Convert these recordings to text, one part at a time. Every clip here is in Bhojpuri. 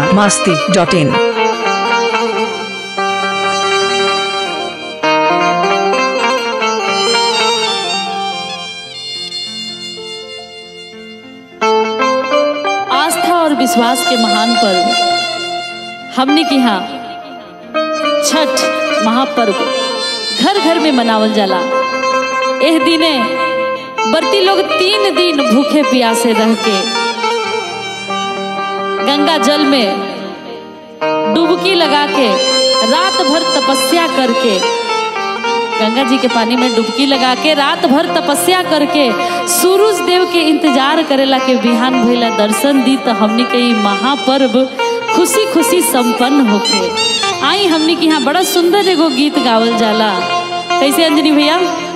masti.in. आस्था और विश्वास के महान पर्व हमने के यहाँ छठ महापर्व घर घर में मनावल जाला एह दिने बर्ती लोग तीन दिन भूखे प्यासे रह के गंगा जल में डुबकी लगा के रात भर तपस्या करके गंगा जी के पानी में डुबकी लगा के रात भर तपस्या करके सूरज देव के इंतजार करेला के बिहान भइला दर्शन दी तो हमनी के ई महापर्व खुशी खुशी संपन्न होके आई हमनी के यहाँ बड़ा सुंदर एगो गीत गावल जाला कैसे अंजनी भैया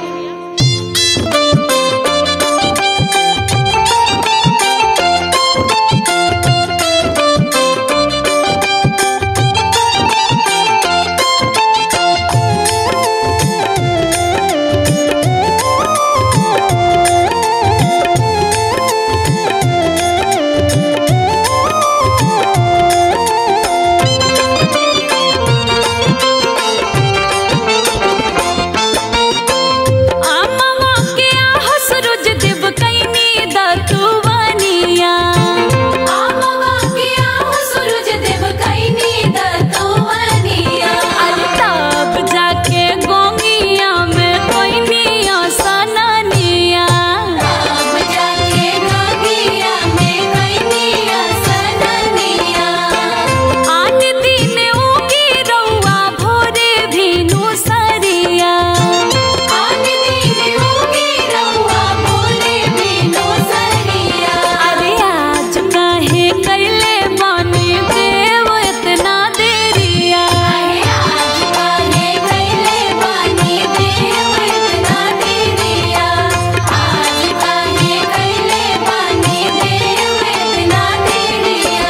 आमवा के आह सूरज देव कैनी दतुवनिया आमवा के आह सूरज देव कैनी दतुवनिया अल्ताब जाके गोंगिया में कोइनिया सननिया तब जाके गोंगिया में कोइनिया सननिया आन दिन उगी रउआ भोरे भिनु सरिया आन दिन उगी रउआ भोरे भिनु सरिया अरे आज काहे कैले बानी देव इतना देरिया आज काहे कैले बानी देव इतना देरिया आज काहे कैले बानी देव इतना देरिया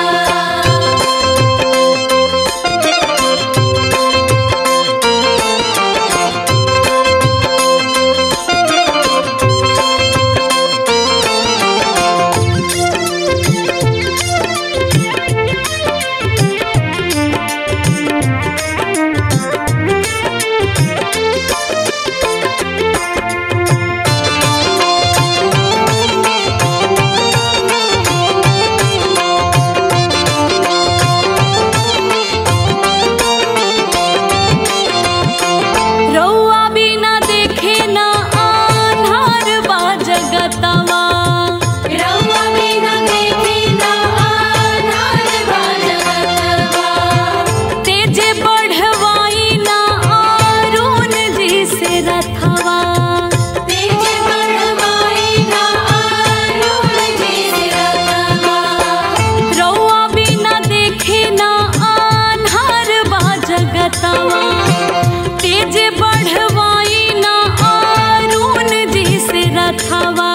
रउआ बिना देखे ना आन्हार बा जगतवा रउआ बिना देखे ना आन्हार बा जगतवा तेजे बढ़वाई ना आरुन जी से रथवा तेजे बढ़वाई ना आरुन जी से रथवा रउआ बिना देखे ना आन्हार बा जगतवा तेज बढ़वाई ना आरून जी से रथवा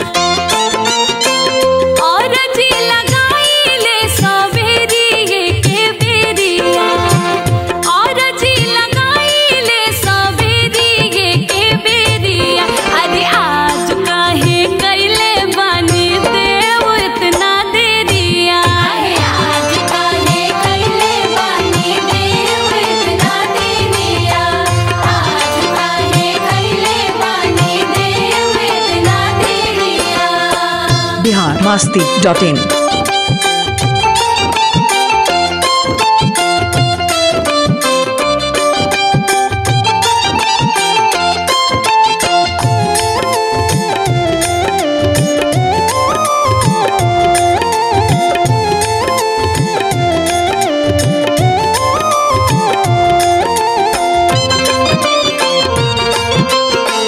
और जी लगाई ले सवेरिए के बेरिया और जी लगाई ले सवेरिए के बेरिया अरे आज काहे कैले बानी देव इतना देरिया आज काहे कैले बानी देव इतना देरिया आज काहे कैले बानी देव इतना देरिया Bihar masti.in.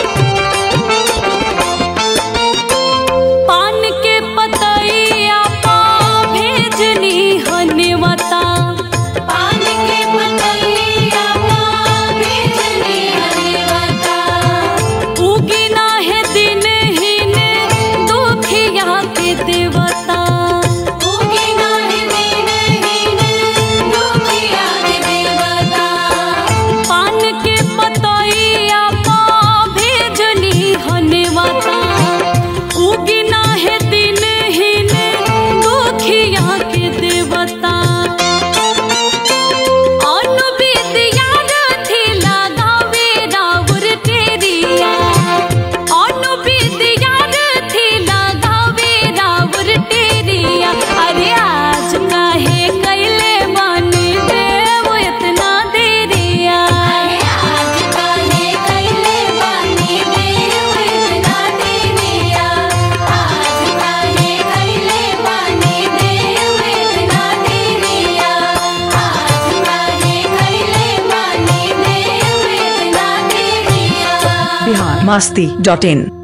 पान के पतैया masti.in